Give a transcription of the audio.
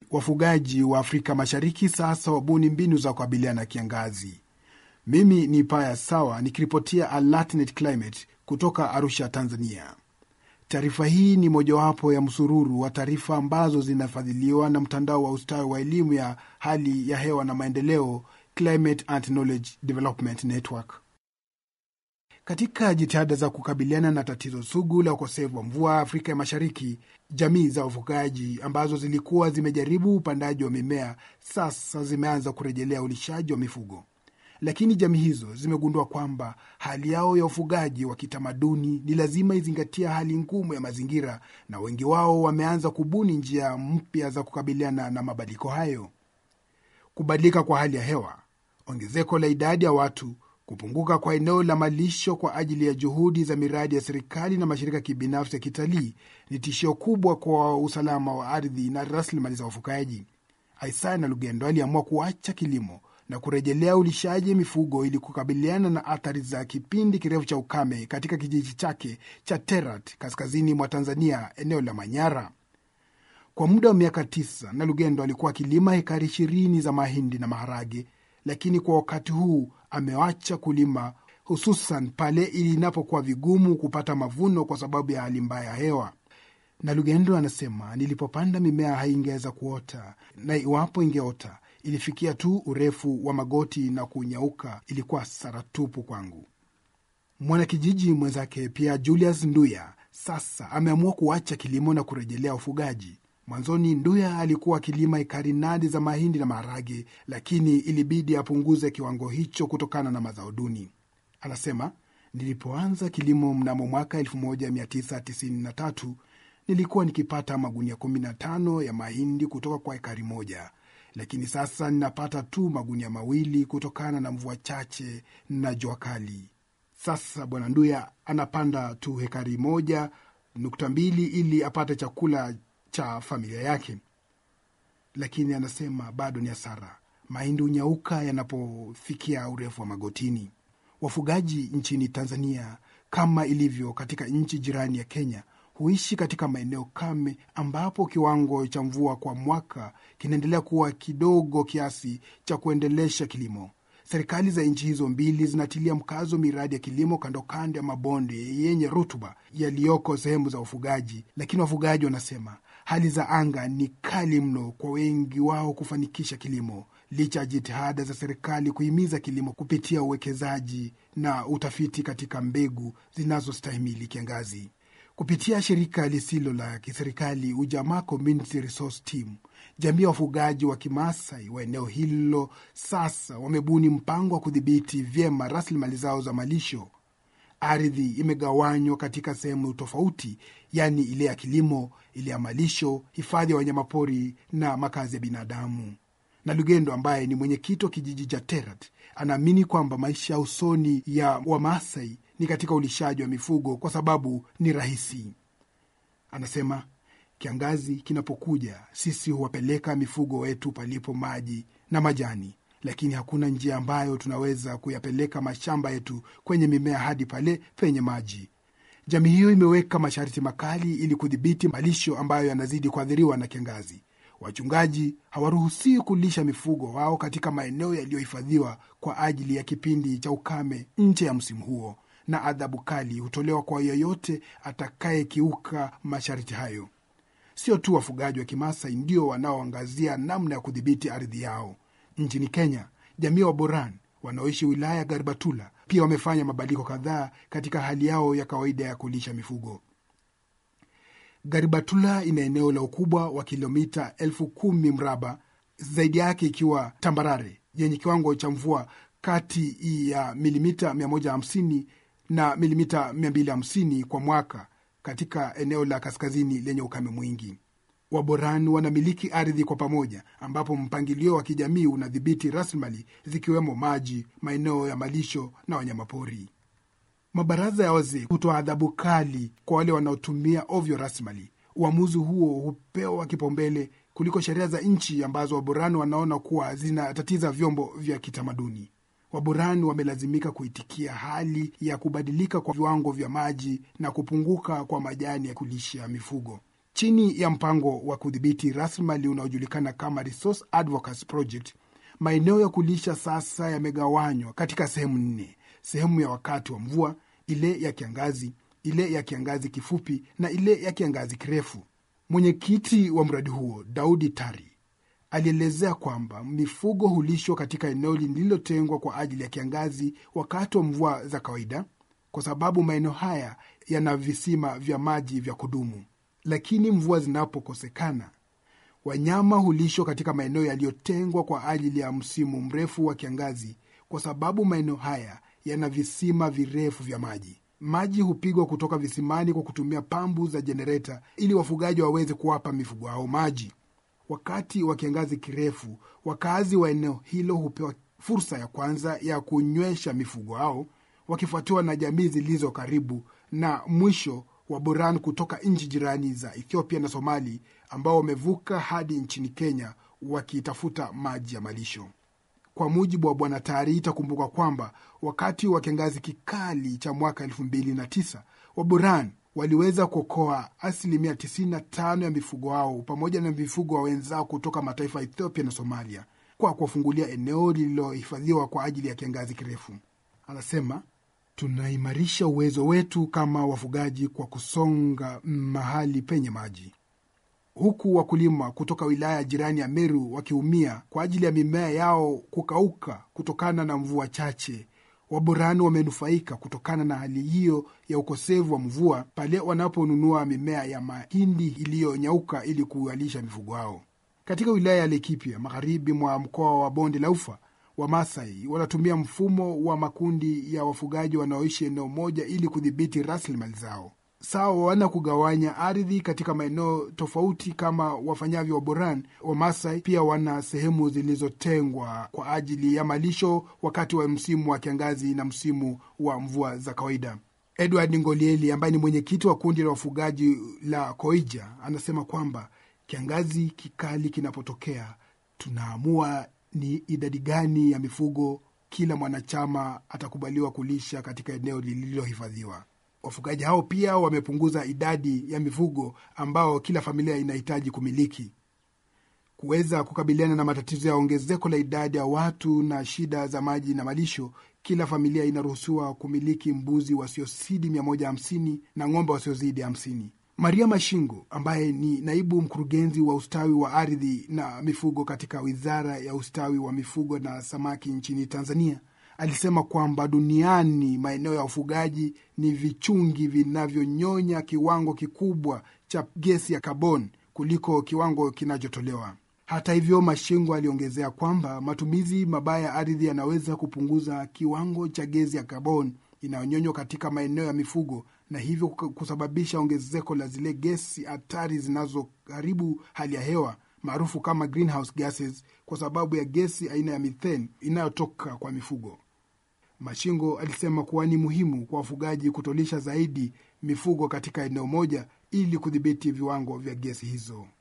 wafugaji wa Afrika Mashariki sasa wabuni mbinu za kukabiliana na kiangazi. Mimi ni Paya Sawa nikiripotia Alatnet Climate kutoka Arusha, Tanzania. Taarifa hii ni mojawapo ya msururu wa taarifa ambazo zinafadhiliwa na mtandao wa ustawi wa elimu ya hali ya hewa na maendeleo, Climate and Knowledge Development Network. Katika jitihada za kukabiliana na tatizo sugu la ukosefu wa mvua Afrika ya Mashariki, jamii za wafugaji ambazo zilikuwa zimejaribu upandaji wa mimea sasa zimeanza kurejelea ulishaji wa mifugo, lakini jamii hizo zimegundua kwamba hali yao ya ufugaji wa kitamaduni ni lazima izingatia hali ngumu ya mazingira, na wengi wao wameanza kubuni njia mpya za kukabiliana na mabadiliko hayo. Kubadilika kwa hali ya hewa, ongezeko la idadi ya watu kupunguka kwa eneo la malisho kwa ajili ya juhudi za miradi ya serikali na mashirika ya kibinafsi ya kitalii ni tishio kubwa kwa usalama wa ardhi na rasilimali za wafugaji. Isaya na Lugendo aliamua kuacha kilimo na kurejelea ulishaji mifugo ili kukabiliana na athari za kipindi kirefu cha ukame katika kijiji chake cha Terat kaskazini mwa Tanzania, eneo la Manyara. Kwa muda wa miaka tisa, na Lugendo alikuwa akilima hekari ishirini za mahindi na maharage, lakini kwa wakati huu amewacha kulima, hususan pale inapokuwa vigumu kupata mavuno kwa sababu ya hali mbaya ya hewa. Na Lugendo anasema, nilipopanda mimea haingeweza kuota, na iwapo ingeota ilifikia tu urefu wa magoti na kunyauka. Ilikuwa hasara tupu kwangu. Mwanakijiji mwenzake pia Julius Nduya sasa ameamua kuacha kilimo na kurejelea ufugaji. Mwanzoni Nduya alikuwa akilima ekari nane za mahindi na maharage, lakini ilibidi apunguze kiwango hicho kutokana na mazao duni. Anasema, nilipoanza kilimo mnamo mwaka 1993 nilikuwa nikipata magunia 15 ya mahindi kutoka kwa ekari moja, lakini sasa ninapata tu magunia mawili kutokana na mvua chache na jua kali. Sasa bwana Nduya anapanda tu hekari moja nukta mbili ili apate chakula cha familia yake, lakini anasema bado ni hasara. Mahindi hunyauka yanapofikia urefu wa magotini. Wafugaji nchini Tanzania, kama ilivyo katika nchi jirani ya Kenya, huishi katika maeneo kame ambapo kiwango cha mvua kwa mwaka kinaendelea kuwa kidogo kiasi cha kuendelesha kilimo. Serikali za nchi hizo mbili zinatilia mkazo miradi ya kilimo kando kando ya mabonde yenye rutuba yaliyoko sehemu za ufugaji, lakini wafugaji wanasema hali za anga ni kali mno kwa wengi wao kufanikisha kilimo, licha ya jitihada za serikali kuhimiza kilimo kupitia uwekezaji na utafiti katika mbegu zinazostahimili kiangazi. Kupitia shirika lisilo la kiserikali Ujamaa Community Resource Team, jamii ya wafugaji wa Kimaasai wa eneo hilo sasa wamebuni mpango wa kudhibiti vyema rasilimali zao za malisho. Ardhi imegawanywa katika sehemu tofauti, yaani ile ya kilimo, ile ya malisho, hifadhi ya wanyamapori na makazi ya binadamu. Na Lugendo ambaye ni mwenyekiti wa kijiji cha Terat anaamini kwamba maisha ya usoni ya Wamaasai ni katika ulishaji wa mifugo kwa sababu ni rahisi. Anasema kiangazi kinapokuja, sisi huwapeleka mifugo wetu palipo maji na majani, lakini hakuna njia ambayo tunaweza kuyapeleka mashamba yetu kwenye mimea hadi pale penye maji. Jamii hiyo imeweka masharti makali ili kudhibiti malisho ambayo yanazidi kuathiriwa na kiangazi. Wachungaji hawaruhusiwi kulisha mifugo wao katika maeneo yaliyohifadhiwa kwa ajili ya kipindi cha ukame nje ya msimu huo, na adhabu kali hutolewa kwa yeyote atakayekiuka masharti hayo. Sio tu wafugaji wa Kimasai ndio wanaoangazia namna ya kudhibiti ardhi yao. Nchini Kenya, jamii wa Boran wanaoishi wilaya ya Garbatula pia wamefanya mabadiliko kadhaa katika hali yao ya kawaida ya kulisha mifugo. Garibatula ina eneo la ukubwa wa kilomita elfu kumi mraba, zaidi yake ikiwa tambarare yenye kiwango cha mvua kati ya milimita 150 na milimita 250 kwa mwaka katika eneo la kaskazini lenye ukame mwingi. Waboran wanamiliki ardhi kwa pamoja, ambapo mpangilio wa kijamii unadhibiti rasilimali zikiwemo maji, maeneo ya malisho na wanyamapori. Mabaraza ya wazee hutoa adhabu kali kwa wale wanaotumia ovyo rasilimali. Uamuzi huo hupewa kipaumbele kuliko sheria za nchi ambazo Waborani wanaona kuwa zinatatiza vyombo vya kitamaduni. Waborani wamelazimika kuitikia hali ya kubadilika kwa viwango vya maji na kupunguka kwa majani ya kulisha mifugo. Chini ya mpango wa kudhibiti rasilimali unaojulikana kama Resource Advocacy Project, maeneo ya kulisha sasa yamegawanywa katika sehemu nne: sehemu ya wakati wa mvua, ile ya kiangazi, ile ya kiangazi kifupi na ile ya kiangazi kirefu. Mwenyekiti wa mradi huo Daudi Tari alielezea kwamba mifugo hulishwa katika eneo lililotengwa kwa ajili ya kiangazi wakati wa mvua za kawaida, kwa sababu maeneo haya yana visima vya maji vya kudumu. Lakini mvua zinapokosekana, wanyama hulishwa katika maeneo yaliyotengwa kwa ajili ya msimu mrefu wa kiangazi, kwa sababu maeneo haya yana visima virefu vya maji. Maji hupigwa kutoka visimani kwa kutumia pambu za jenereta ili wafugaji waweze kuwapa mifugo hao maji. Wakati wa kiangazi kirefu, wakazi wa eneo hilo hupewa fursa ya kwanza ya kunywesha mifugo hao, wakifuatiwa na jamii zilizo karibu, na mwisho wa Boran kutoka nchi jirani za Ethiopia na Somali ambao wamevuka hadi nchini Kenya wakitafuta maji ya malisho. Kwa mujibu wa Bwana Tari, itakumbuka kwamba wakati wa kiangazi kikali cha mwaka 2009 Waboran waliweza kuokoa asilimia 95 ya mifugo wao pamoja na mifugo wa wenzao kutoka mataifa ya Ethiopia na Somalia kwa kuwafungulia eneo lililohifadhiwa kwa ajili ya kiangazi kirefu. Anasema, tunaimarisha uwezo wetu kama wafugaji kwa kusonga mahali penye maji, huku wakulima kutoka wilaya jirani ya Meru wakiumia kwa ajili ya mimea yao kukauka kutokana na mvua chache. Waborani wamenufaika kutokana na hali hiyo ya ukosefu wa mvua pale wanaponunua mimea ya mahindi iliyonyauka ili kuwalisha mifugo hao. Katika wilaya ya Laikipia, magharibi mwa mkoa wa Bonde la Ufa, Wamasai wanatumia mfumo wa makundi ya wafugaji wanaoishi eneo moja ili kudhibiti rasilimali zao. Sawa wana kugawanya ardhi katika maeneo tofauti kama wafanyavyo Waboran. Wamasai pia wana sehemu zilizotengwa kwa ajili ya malisho wakati wa msimu wa kiangazi na msimu wa mvua za kawaida. Edward Ngolieli ambaye ni mwenyekiti wa kundi la wafugaji la Koija anasema kwamba kiangazi kikali kinapotokea, tunaamua ni idadi gani ya mifugo kila mwanachama atakubaliwa kulisha katika eneo lililohifadhiwa. Wafugaji hao pia wamepunguza idadi ya mifugo ambao kila familia inahitaji kumiliki. Kuweza kukabiliana na matatizo ya ongezeko la idadi ya watu na shida za maji na malisho, kila familia inaruhusiwa kumiliki mbuzi wasiozidi 150 na ng'ombe wasiozidi 50. Maria Mashingo ambaye ni naibu mkurugenzi wa ustawi wa ardhi na mifugo katika Wizara ya Ustawi wa Mifugo na Samaki nchini Tanzania alisema kwamba duniani maeneo ya ufugaji ni vichungi vinavyonyonya kiwango kikubwa cha gesi ya kaboni kuliko kiwango kinachotolewa. Hata hivyo, Mashingo aliongezea kwamba matumizi mabaya ya ardhi yanaweza kupunguza kiwango cha gesi ya kaboni inayonyonywa katika maeneo ya mifugo na hivyo kusababisha ongezeko la zile gesi hatari zinazoharibu hali ya hewa maarufu kama greenhouse gases, kwa sababu ya gesi aina ya methane inayotoka kwa mifugo. Mashingo alisema kuwa ni muhimu kwa wafugaji kutolisha zaidi mifugo katika eneo moja ili kudhibiti viwango vya gesi hizo.